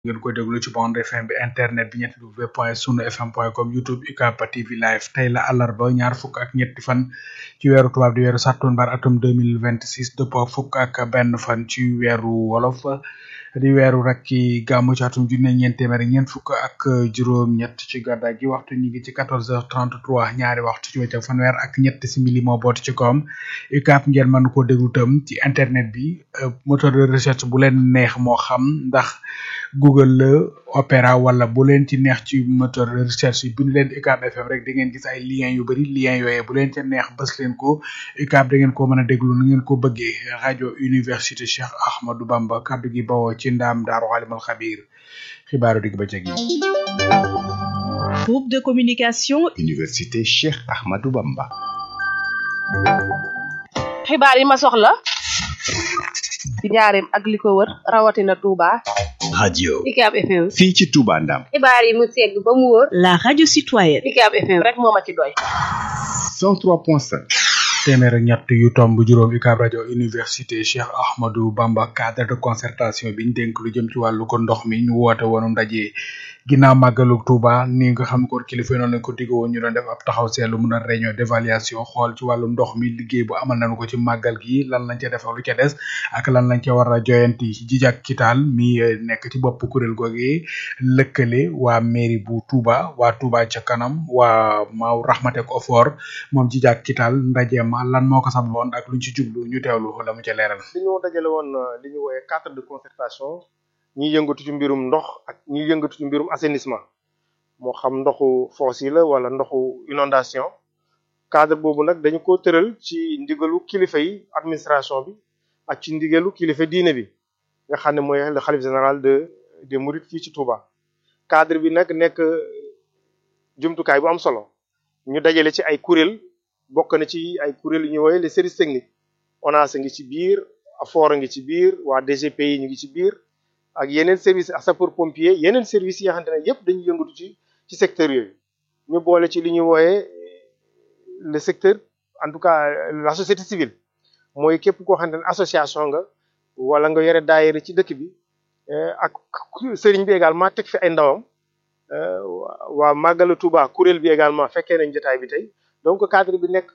ngeen koy déglu ci bande FM bi internet bi ñetti w point sunu fm point com youtube UCAB TV live tey la àllarba ñaar fukk ak ñetti fan ci weeru tubaab di weeru sàttumbar atum 2026 dëppoo fukk ak benn fan ci weeru wolof di weeru rek ci gàmmu ci atum junne ñeent téeméer ñeent fukk ak juróom ñett ci gàddaay gi waxtu ñu ngi ci 14h33 ñaari waxtu ci wecc fanweer ak ñett simili moo boot ci kawam UCAB ngeen mën ko déglu tam ci internet bi moteur de recherche bu leen neex moo xam ndax Google la Opera wala bu leen ci neex ci moteur de recherche yi bind leen UCAB FM rek di ngeen gis ay lien yu bari lien yooyee bu leen ca neex bës leen ko UCAB da ngeen ko mën a déglu nu ngeen ko bëggee rajo université Cheikh Ahmadou Bamba kaddu gi bawoo ci ndaam daaru xaalimal xabiir xibaaru digg bëccëg yi groupe de communication université Cheikh Ahmadou Bamba xibaar yi ma soxla ci njaareem ak li ko wër rawatina Touba. radio UCAB FM. fii ci Touba Ndam xibaar yi mu segg ba mu wóor. la radio citoyenne UCAB FM rek moo ma ci doy. 103.5 téeméer ak ñett yu tomb juróom UCAB rajo université Cheikh Ahmadou Bamba cadre de concertation bi ñu dénk lu jëm ci wàllu ko ndox mi ñu woote woonu ndaje ginnaaw màggalu Touba ni nga xam ko kilifa yi noonu lañ ko digg woon ñu doon def ab taxaw seetlu mun a réunion d'évaluation xool ci wàllu ndox mi liggéey bu amal nañu ko ci màggal gi lan lañ ca def ak lu ca des ak lan lañ ca war a joyanti jijak kitaal mi nekk ci bopp kuréel googee lëkkale waa mairie bu Touba waa Touba ca kanam waa maaw raxmatek ofor moom jijak kitaal ndajeem lan moo ko sababoon ak luñ ci jublu ñu teewlu la mu ca leeral li ñu dajale woon li ñu wooyee cadre de concertation ñi yëngatu ci mbirum ndox ak ñi yëngatu ci mbirum assainissement moo xam ndoxu foos yi la wala ndoxu inondation cadre boobu nag dañu ko tëral ci ndigalu kilifa yi administration bi ak ci ndigalu kilifa diine bi nga xam ne mooy le xalif général de des mourides fii ci Touba cadre bi nag nekk jumtukaay bu am solo ñu dajale ci ay kuréel bokk na ci ay kuréel yu ñuy wooye les services techniques ONAS a ngi ci biir AFOR a ngi ci biir waa DGPI ñu ngi ci biir ak yeneen service sapeur pompier yeneen service yi nga xamante ne yëpp dañuy yëngatu ci ci secteur yooyu ñu boole ci li ñuy wooyee le secteur en tout cas la société civile mooy képp koo xamante ne association nga wala nga yore daayira ci dëkk bi ak sëriñ bi également teg fi ay ndawam waa Màggalu Touba kuréel bi également fekkee nañ jotaay bi tey donc cadre bi nekk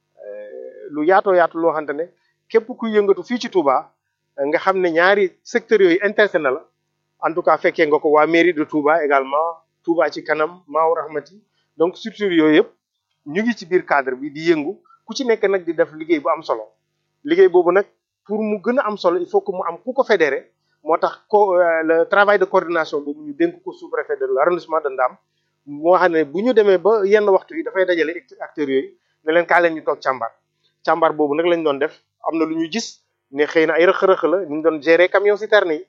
lu yaatoo yaatu loo xamante ne képp kuy yëngatu fii ci Touba nga xam ne ñaari secteurs yooyu intéressé na la en tout cas fekkee nga ko waa mairie de Touba également Touba ci kanam Maaw Rahmati donc structure yooyu yëpp ñu ngi ci biir cadre bi di yëngu ku ci nekk nag di def liggéey bu am solo liggéey boobu nag pour mu gën a am solo il faut que mu am ku ko fédéré moo tax ko le travail de coordination boobu ñu dénk ko sous-préfet de l'arrondissement de Ndam moo xam ne bu ñu demee ba yenn waxtu yi dafay dajale acteurs yooyu ne leen kaa leen ñu toog càmbar càmbar boobu nag lañ doon def am na lu ñu gis ne xëy na ay rëq-rëq la ñu doon gérer camion citerne yi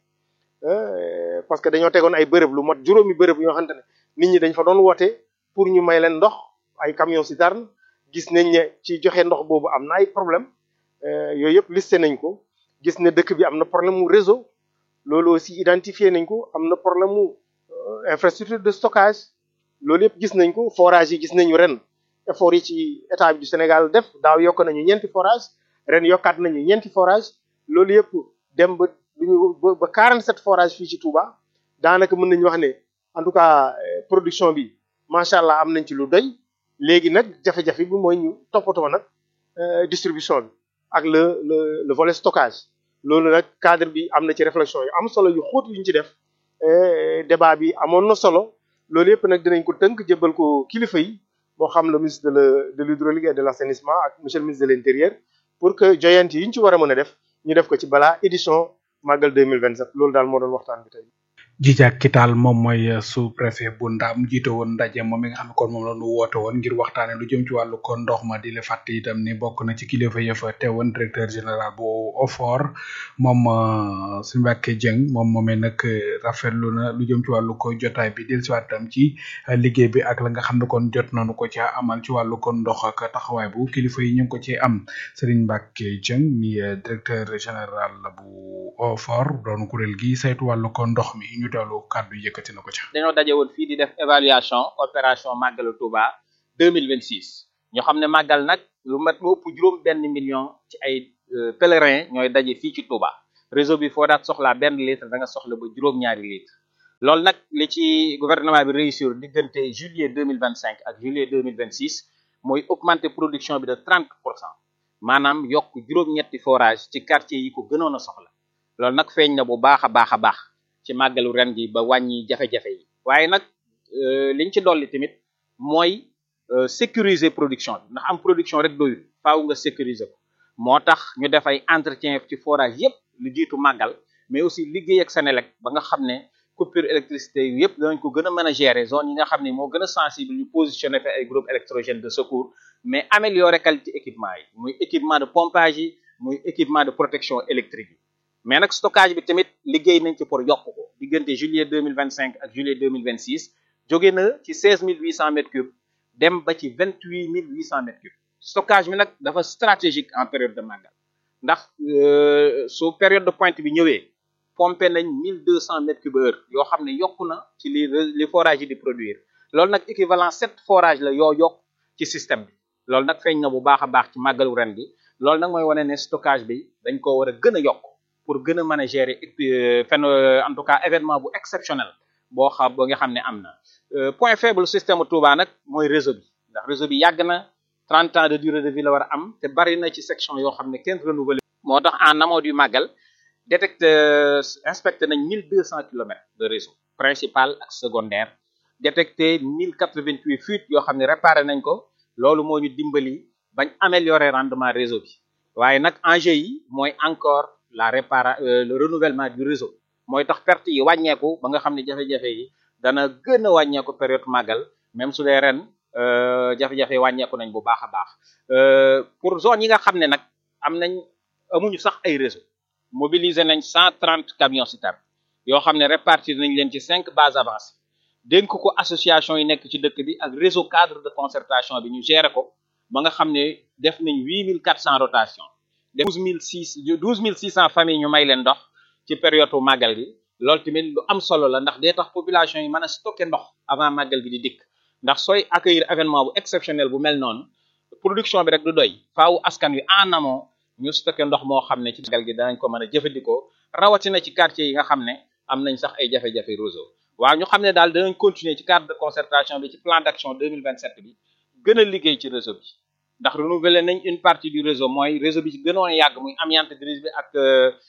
parce que dañoo tegoon ay bërëb lu mot juróomi bërëb yoo xamante ne nit ñi dañ fa doon woote pour ñu may leen ndox ay camion citerne gis nañ ne ci joxe ndox boobu am na ay problème yooyu yëpp listé nañ ko gis ne dëkk bi am na problème mu réseau loolu aussi identifié nañ ko am na problème mu infrastructure de stockage loolu yëpp gis nañ ko forage yi gis nañu ren effort yi ci état bi du Sénégal def daaw yokk nañu ñeenti forage ren yokkaat nañu ñeenti forage loolu yëpp dem ba duñu ba 47 forage fii ci Touba daanaka mën nañu wax ne en tout cas production bi macha allah am nañ ci lu doy léegi nag jafe-jafe bi mooy ñu toppatoo nag distribution bi ak le le le volet stockage loolu nag cadre bi am na ci réflexion yu am solo yu xóot yu ñu ci def débat bi amoon na solo loolu yëpp nag dinañ ko tënk jëbal ko kilifa yi moo xam le ministre de l' de l'hydraulique et de l' assainissement ak monsieur le ministre de l' intérieur pour que joyant yi ñu ci war a mën a def ñu def ko ci balaa édition màggal 2027 loolu daal moo doon waxtaan bi tey. Jijak Kital moom mooy sous préfet bu Ndam jiite woon ndaje moom mi nga xam ne kon moom la ñu woote woon ngir waxtaane lu jëm ci wàllu ko ndox ma di la fàtte itam ni bokk na ci kilifa ya fa teewoon directeur général bu OFOR moom suñu Mbàkke Jëng moom moomee nag rafetlu na lu jëm ci wàllu ko jotaay bi dellusiwaat itam ci liggéey bi ak la nga xam ne kon jot nañu ko ca amal ci wàllu ko ndox ak taxawaay bu kilifa yi ñu ngi ko ci am Serigne Mbàkke Jëng mi directeur général bu OFOR doon kuréel gi saytu wàllu ko ndox mi ñu teewlu kàddu yëkkati na ko ca. dañoo daje woon fii di def évaluation opération màggalu Touba 2026 ñu xam ne màggal nag lu mat lu ëpp juróom benn million ci ay pèlerin ñooy daje fii ci Touba réseau bi foo daat soxlaa benn litre da nga soxla ba juróom-ñaari litre loolu nag li ci gouvernement bi réussir diggante juillet deux mille vingt cinq ak juillet deux mille vingt six mooy augmenter production bi de trente pour cent maanaam yokk juróom-ñetti forage ci quartier yi ko gënoon a soxla loolu nag feeñ na bu baax a baax a baax ci màggalu ren gi ba wàññi jafe-jafe yi waaye nag liñ ci dolli tamit mooy sécuriser production bi ndax am production rek doyul faaw nga sécuriser ko moo tax ñu def ay entretien ci forage yépp lu jiitu màggal mais aussi liggéey ak Senelec ba nga xam ne coupure électricité yu yëpp danañ ko gën a mën a gérer zone yi nga xam ne moo gën a sensible ñu positionné fa ay groupe électrogène de secours mais améliorer qualité équipement yi muy équipement de pompage yi muy équipement de protection électrique yi mais nag stockage bi tamit liggéey nañ ci pour yokk ko diggante juillet 2025 ak juillet 2026 jóge na ci 16 800 mètres cubes dem ba ci 28 800 mètres cubes stockage bi nag dafa stratégique en période de màggal ndax su période de pointe bi ñëwee pompé nañ 1200 mètres cubes heure yoo xam ne yokku na ci li li forage yi di produire loolu nag équivalent sept forage la yoo yokk ci système bi loolu nag feeñ na bu baax a baax ci màggalu ren bi loolu nag mooy wane ne stockage bi dañ ko war a gën a yokk pour gën a mën a gérer fen en tout cas événement bu exceptionnel boo xam ba nga xam ne am na point faible système Touba nag mooy réseau bi ndax réseau bi yàgg na 30 ans de durée de vie la war a am te bari na ci section yoo xam ne kenn renouvelé moo tax en amont du màggal détecté inspecté nañ 1200 kilomètres de réseau principal ak secondaire détecté 1088 fuites yoo xam ne réparé nañ ko loolu moo ñu dimbali bañ améliorer rendement réseau bi waaye nag enjeu yi mooy encore la répara le renouvellement du réseau mooy tax perte yi wàññeeku ba nga xam ne jafe-jafe yi dana gën a wàññeeku période màggal même su dee ren jafe-jafe yi wàññeeku nañ bu baax a baax pour zone yi nga xam ne nag am nañ amuñu sax ay réseau mobiliser nañ 130 camions citernes yoo xam ne répartir nañ leen ci cinq bases avancées dénk ko association yi nekk ci dëkk bi ak réseau cadre de concertation bi ñu gérer ko ba nga xam ne def nañ 8400 rotation 12006 12600 familles ñu may leen ndox ci période màggal gi loolu tamit lu am solo la ndax day tax population yi mën a stocker ndox avant màggal gi di dikk ndax sooy accueillir événement bu exceptionnel bu mel noonu production bi rek du doy faaw askan wi en amont ñu stocké ndox moo xam ne ci màggal gi danañ ko mën a jëfandikoo rawatina ci quartier yi nga xam ne am nañ sax ay jafe-jafe réseau waaw ñu xam ne daal danañ continuer ci cadre de concertation bi ci plan d'action 2027 bi gën a liggéey ci réseau bi ndax renouveler nañ une partie du réseau mooy réseau bi ci gënoon yàgg muy amiante grise bi ak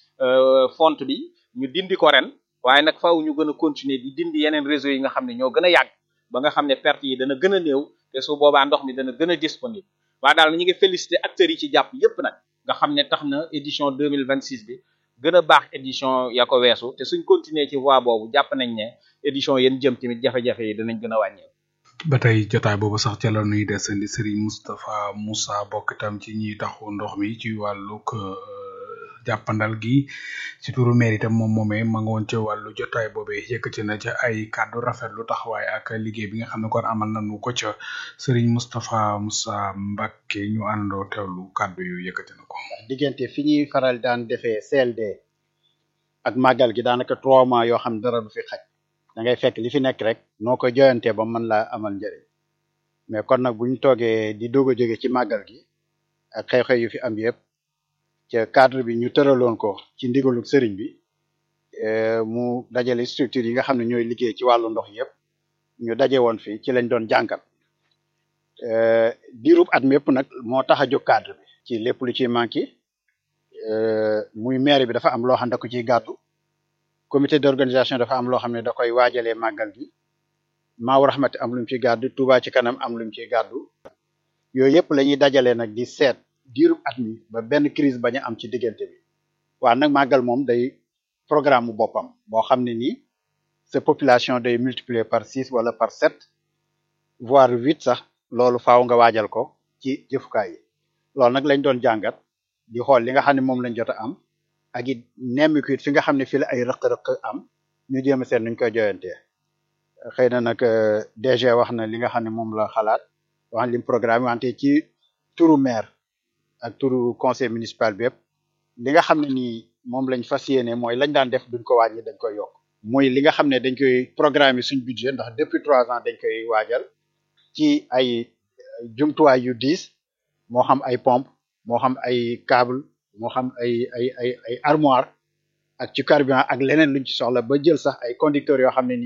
fonte bi ñu dindi ko ren waaye nag faaw ñu gën a continuer di dindi yeneen réseau yi nga xam ne ñoo gën a yàgg ba nga xam ne perte yi dana gën a néew te su boobaa ndox mi dana gën a disponible waaye daal ñu ngi féliciter acteurs yi ci jàpp yépp nag nga xam ne tax na édition 2026 bi gën a baax édition ya ko weesu te suñ continuer ci voie boobu jàpp nañ ne édition yéen jëm tamit jafe-jafe yi danañ gën a wàññeeku. ba tey jotaay boobu sax ca la nuy desandi Serigne Moustapha Moussa bokk itam ci ñiy taxu ndox mi ci wàllug jàppandal gi ci turu maire itam moom moomee ma nga woon ca wàllu jotaay boobee yëkkati na ca ay kàddu rafetlu taxawaay ak liggéey bi nga xam ne kon amal nañu ko ca Serigne Moustapha Moussa Mbacké ñu àndoo teewlu kàddu yu yëkkati na ko. diggante fi ñuy faral daan defee CLD ak màggal gi daanaka trois mois yoo xam dara du fi xaj da ngay fekk li fi nekk rek noo ko joyantee ba mën laa amal njëriñ mais kon nag bu ñu toogee di doog a jóge ci màggal gi ak xew-xew yu fi am yëpp ca cadre bi ñu tëraloon ko ci ndigalu sëriñ bi mu dajale structure yi nga xam ne ñooy liggéey ci wàllu ndox yëpp ñu daje woon fi ci lañ doon jàngal diirub at mi yëpp nag moo tax a jóg cadre bi ci lépp lu ciy manqué muy maire bi dafa am loo xam ne da ko ciy gàddu comité d'organisation dafa am loo xam ne da koy waajalee màggal gi maaw raxmati am lu mu ciy gàddu Touba ci kanam am lu mu ciy gàddu yooyu yëpp la ñuy dajale nag di seet diirub at mi ba benn crise bañ a am ci diggante bi waa nag màggal moom day programme mu boppam boo xam ne nii sa population day multiplier par six wala par sept voire huit sax loolu faaw nga waajal ko ci jëfukaay yi loolu nag lañ doon jàngat di xool li nga xam ne moom lañ jot a am ak it nemmiku it fi nga xam ne fi la ay rëq-rëq am ñu jéem a seet nuñ koy joyantee xëy na nag DG wax na li nga xam ne moom la xalaat wax lim programme wante ci turu maire ak turu conseil municipal bi yëpp li nga xam ne nii moom lañ fas yéene mooy lañ daan def duñ ko wàññi dañ koy yokk muy li nga xam ne dañ koy programme suñ budget ndax depuis trois ans dañ koy waajal ci ay jumtuwaay yu diis moo xam ay pompe moo xam ay câble moo xam ay ay ay ay armoire ak ci carburant ak leneen luñ ci soxla ba jël sax ay conducteurs yoo xam ne ni